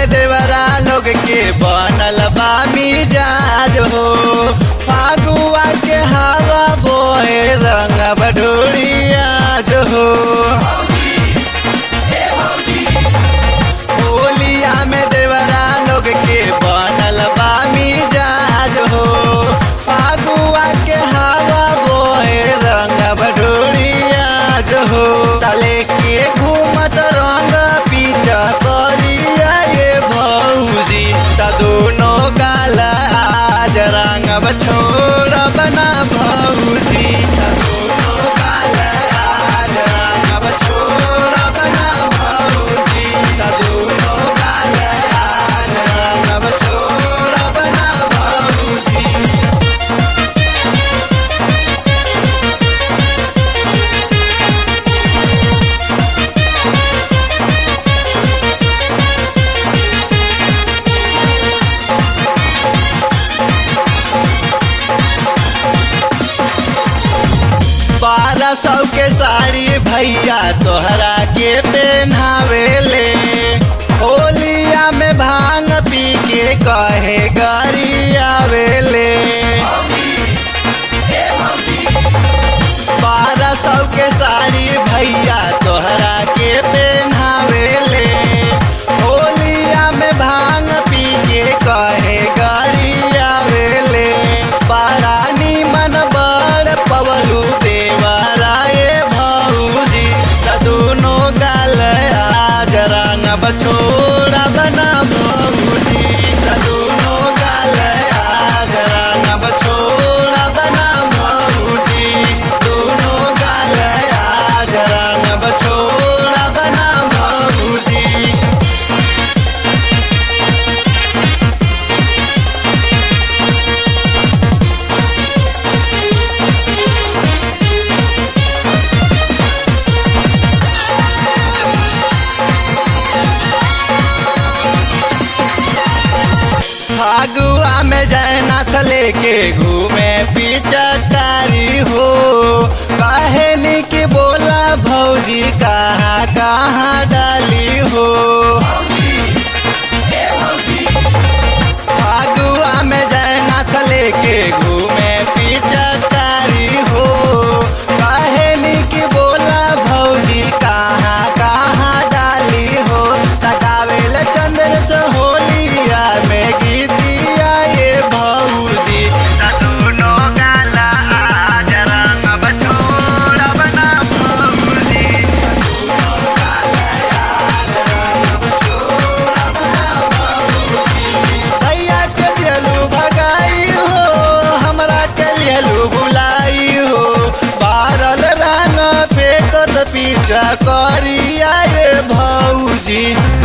में देवरा लोग के बनल बा मिजाज हो फागुआ के हवा बोए रंग बडोरिया हो होलिया में देवरा लोग के बनल बा मिजाज हो फागुआ के हवा बोए रंग बडोरिया हो तले के घूमत रंग पीछा करिया ये भौजी त दोनों गाल आज रंग छोड़ बना भौजी त दोनों गाल आज रंग छोड़ बना भौजी त दोनों गाल आज रंग छोड़ बना भौजी बारह सौ के साड़ी भैया तोहरा के पहनावेले होलिया में भांग पी के कहे गरी आवेले बारह सौ के साड़ी भैया तोहरा के पहनावेले होलिया में भांग पी के कहे गरी आवेले बारानी मन बड़ पवलू देवराए भौजी त दोनों गाल आज रंग बछोड़ा बना भौजी त दोनों गाल आज रंग बछोड़ा बना भौजी दोनों गाल आज रंग बछोड़ा बना भौजी फागुआ में जैनाथ लेके घूमे पिचकारी हो कहनी की बोला भौजी कहाँ कहाँ डाली हो फागुआ में जैनाथ लेके घूमे पिचकारी हो कहनी की बोला भौजी कहाँ कहाँ डाली हो तकावेल चंद्र से होलिया में गीतिया ये भौजी त दोनों गाला आज रंग बछोड़ा बना भौजी भैया के दिलू भगाई हो हमरा के दिलू बुलाई हो बारल रंग फेंकत पीछा करिया रे भौजी